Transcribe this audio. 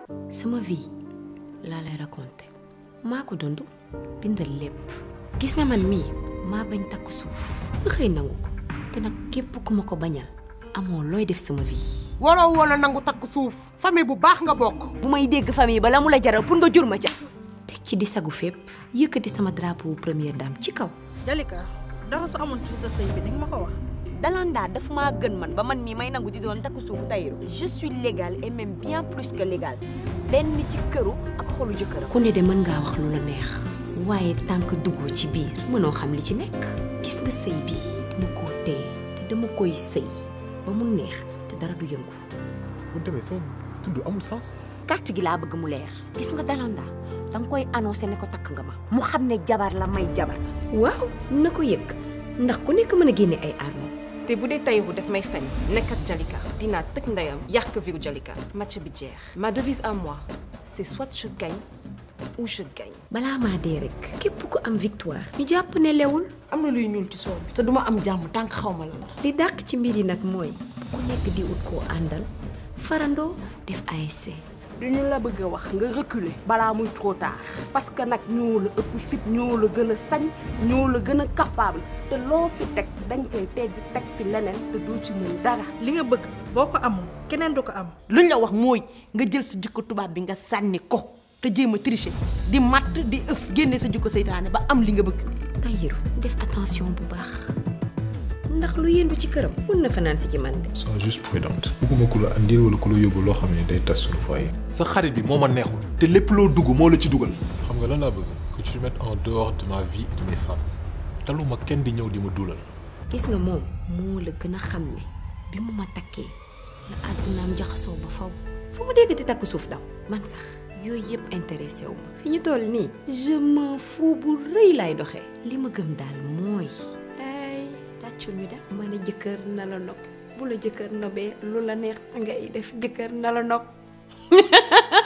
sama vie laa lay raconté maa ko dund bindal lépp gis nga man mii maa bañ takk suuf ba xëy nangu ko te nag képp ku ma ko bañal amoo looy def sama vie waroo woon a nangu takk suuf famille bu baax nga bokk bu may dégg famille ba la mu la jaral pour nga jur ma ca teg ci di sagu fépp yëkkati sama drapeau première dame ci kaw Jalika dara su amoon ci sa sëy bi di nga ma ko wax Dalanda daf maa gën man ba man mii may nangu di doon takk suufu Tahirou je suis légale et même bien plus que légale benn ci këru ak xolu jëkkëram ku ne de mën ngaa wax lu la neex waaye tànk duggoo ci biir mënoo xam li ci nekk gis nga sëy bii dama koo téye te dama koy sëy ba mu neex te dara du yëngu bu demee sama tudd amul sens. carte gi laa bëgg mu leer gis nga Dalanda danga koy annoncé ne ko takk nga ma mu xam ne jabar la may jabar waaw na ko yëg ndax ku nekk mën a génne ay armes te bu dee Tahirou daf may fen nekk ak Jalika dinaa tëj ndeyam yàq viru Jalika match bi jeex ma devise à moi c'est soit je gagne ou je gagne balaa maa dee rek képp ku am victoire ñu jàpp ne lewul am na luy ñuul ci soow bi te duma am jàmm tànk xaw ma la la li dàq ci mbir yi nag mooy ku nekk di ut koo àndal farandoo def ASC duñu la bëgg a wax nga reculer balaa muy trop tard parce que nag ñoo la ëpp fit ñoo la gën a sañ ñoo la gën a capable te loo fi teg dañ koy tegg teg fi leneen te doo ci mën dara li nga bëgg boo ko amul keneen du ko am luñ la wax mooy nga jël sa jikko tubaab bi nga sànni ko te jéem a tricher di matt di ëf génne sa jikko seytaane ba am li nga bëgg Tahirou def attention bu baax ndax lu yëndu ci këram mun na fanaan si ci man de sois juste prudente. bëgguma ku la andil wala ku la yóbbu loo xam ne day tas suñu foyer. sa xarit bi moo ma neexul te lépp loo dugg moo la ci dugal xam nga lan laa bëgg que tu te mettes en dehors de ma vie et de mes femmes. taluma kenn di ñëw di ma duulal gis nga moom moo la gën a xam ne bi mu ma takkee la àddunaam jaxasoo ba faw fu mu déggati takk suuf daw man sax yooyu yëpp intéressé wu ma fi ñu toll nii je m'en fous bu rëy laay doxee li ma gëm daal mooy ay tàccul ñu dem ma ne jëkkër na la nopp bu la jëkkër nobee lu la neex ngay def jëkkër na la nopp